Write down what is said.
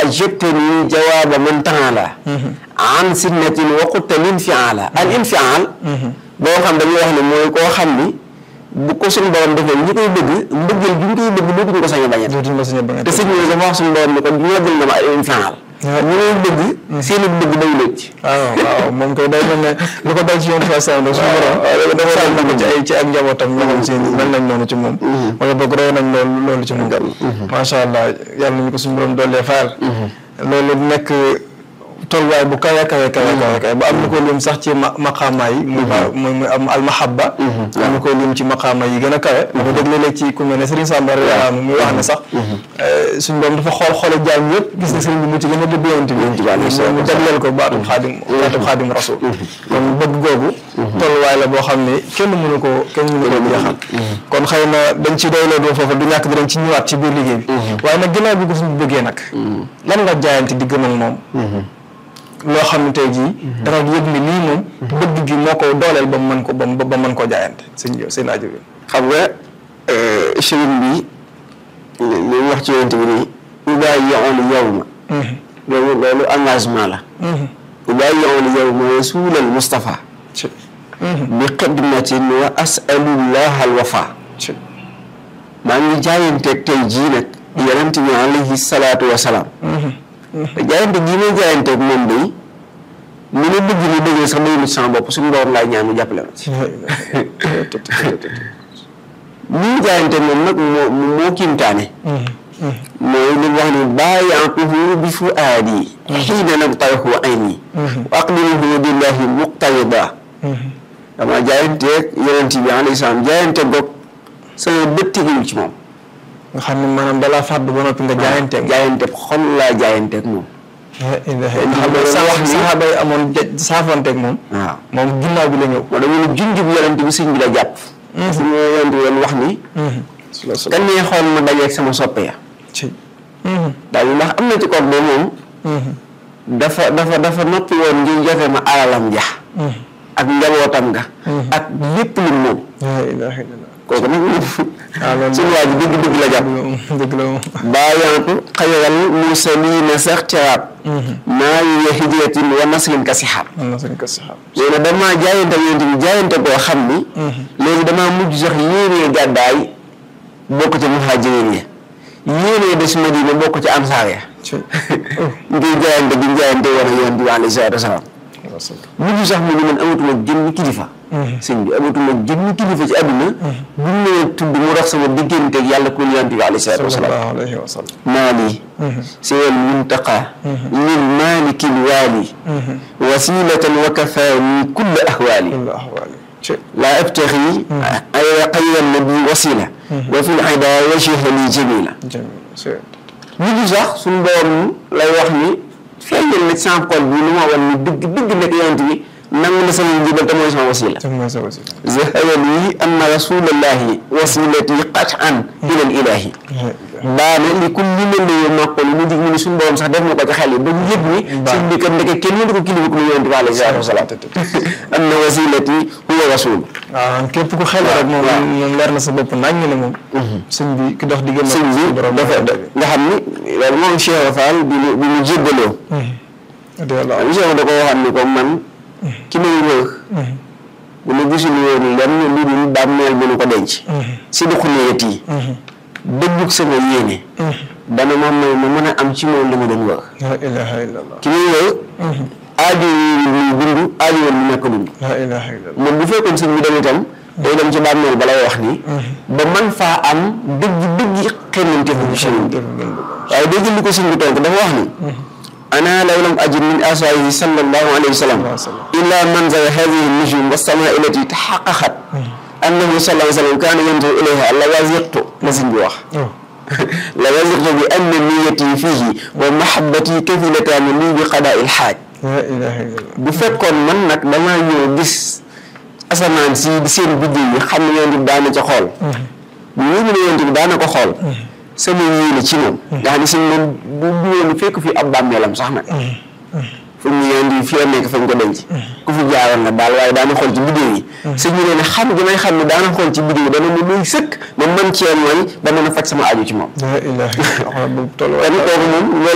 ajabtani jawaaba man taala an sinnatin wa qutta linfiala al infial boo xam dañuy wax ne mooy koo xam ni bu ko suñu borom defee ñi koy bëgg mbëggeel bi ñu koy bëgg dootuñu ko sañ a bañet dootuñu ko sañ a bañet te sëñ bi dafa wax suñu borom ne ko ñogal na ma al infial ñu ngay bëgg seen i bëgg day lëcc waaw waaw moom koy day mel ne lu ko dal ci yoon fa sam rek suñu borom dafa sàll na ko ci ay ci ak njabootam ñoo xam seen mel nañ noonu ci moom wala boog roy nañ loolu loolu ci moom macha allah yàlla nañu ko suñu borom dollee faal loolu nekk tolluwaay bu kawe kawe kawe kawe kawe ba am na ko lim sax ci ma maqaama yi muy muy muy am almahabba am na ko lim ci maqaama yi gën a kawe bu dégg léeg-léeg ci ku mel ne Serigne Samba radiyallahu anhu muy wax ne sax suñu borom dafa xool xoole jaam yëpp gis ne Serigne bi mu ci gën a dëbb yonent bi mu jagleel ko baatub xaadim baatub xaadim rasul kon bëgg googu tolluwaay la boo xam ne kenn mënu ko kenn mënu ko jeexal kon xëy na dañ ci doyloo doo foofu du ñàkk dinañ ci ñëwaat ci biir liggéey bi waaye nag ginnaaw bi ko suñu bëggee nag lan nga jaayante di gëm ak moom loo xam ne tey jii da nga yëg ni lii moom bëgg gi moo ko dooleel ba mu mën ko ba ba mën koo jaayante sëñ seen aajo bi xam nga sëriñ bi li mu wax ci yonent bi nii ubaayi'ul yawma loolu loolu engagement la ubaayi'ul yawma rasuulal Mustafa bi xidmatin wa as'alullaha al wafa maa ngi jaayanteeg tey jii nag yonent bi alayhi salaatu wa salaam te jaayante gii may jaayanteeg moom day mu ne bëgg ni bëggee sax day nit sama bopp suñu borom laay ñaan mu jàppale ma ci lii jaayante moom nag moo moo kiimtaane mooy li wax ni baayaatuhu bi fuaadi xiina nabtayhu ayni wa aqdiruhu billahi muqtarida dama jaayanteeg yonent bi alayhi salaam jaayante goog sama bët tegul ci moom nga xam ne maanaam dalaa fàdd ba noppi nga jaayanteeg jaayante xol laa jaayanteeg moom xam ne sa wax saxaaba yi amoon saafanteeg moom waaw moom ginnaaw bi la ñëw moo dama ne junj bu yonent bi sëñ bi la jàpp su ma yonent bi doon wax ni kan nee xool ma dajeeg sama soppe ya ci daal ndax am na ci koog de moom dafa dafa dafa noppi woon ngir joxe ma alalam ja ak njabootam nga ak lépp lu moom laa ilaaha illallah kooku nag moom loolu suñu waa ji dëgg dëgg la jàpp dëgg la moom baayantu xayral mursaliina sax tiraab maa yi hijratin wa naslin ka sixaab am na suñ ko saxaab nee na damaa jaayante ak yonent bi jaayante koo xam ni léegi damaa mujj sax yéenee gàddaay bokk ci muhajirin ya yéenee des Madina bokk ci ansaar ya ci ngir jaayante gi jaayante woon ak yonent bi alayhi salaatu wasalaam mujj sax mu ni man amatuma jënn kilifa sëñ bi amatuma jënn kilifa ci àdduna bu ñu nee tudd mu dox sama digganteeg yàlla ku yonent bi alayhi salaatu wasalaam sallallahu alayhi wa sallam maali siwal muntaqa lil maalikil waali wasilatan wa kafaani kulla ahwaali kullu ahwaali ci laa abtaxi ay xayran nabi wasila wa fil xayda wajha li jamila jamil ci mujj sax suñu borom lay wax ni feeñal na sama xol bi lu ma wan ni dëgg dëgg nekk yonent bi nangu na sama njibal te mooy sama wasila tam mooy sa wasi zahara li anna rasulallahi wasilati qat'an ila al ilahi baana li kulli man la yow màqool mu dig mu ni suñu borom sax def na ko ci xel yi ba ñu yëg ni suñ bi kat ndeke kenn mënu ko kilifa ku mu yonent bi alayhi salaatu wasalaam anna wasilati huwa rasul waaw képp ku xel rek moom moom leer na sa bopp nañ ne moom sëñ bi ki dox diggante sëñ bi dafa nga xam ni loolu moom Cheikh Fall bi mu bi mu jébbaloo radiyallahu am Cheikh da ko waxam ni ko man ki may wër bu ma gisul woon lenn lu dul bàmmeel bu nu ko denc si du xuneyat yi dëggug sama yéene dana ma may ma mën a am ci moom li ma doon wër la ilaha illallah ki may wër aajo yi muy dund aajo woon mu nekk dund la ilaha illallah moom bu fekkoon sëñ bi dem itam day dem ci bàmmeel ba lay wax ni ba man faa am dëgg dëgg xemmante fu ci sëriñ bi waaye dégg li ko sëñ bi tonk dafa wax ni ana law lam ajid min asaayihi sallallahu alayhi wa sallam illa manzara hadihi nujum wa samaa illati taxaqaqat annahu sallallahu alayhi wa sallam kaana yanzuru ilayha la waziqtu la sëñ bi wax la waziqtu bi anna niyati fihi wa mahabbati kafilataani lii bi qadaa il xaaj la ilaha illallah bu fekkoon man nag damaa ñëw gis asamaan si di seen biddiw yi xam ne yonent bi daana ca xool bu wóor ne yonent bi daana ko xool sama yéene ci moom nga xam ne si moom bu bu woon fekk fi ab bàmmeelam sax nag fu ñu yonent bi fii nekk fañ ko denc ku fi jaaroon la daal waaye daana xool ci biddiw yi sëñ bi nee ne xam gi may xam ne daana xool ci biddiw yi dana ma muy sëkk ma mën cee mooy ba mën a faj sama aju ci moom la ilaha illallah boobu toll kon kooku moom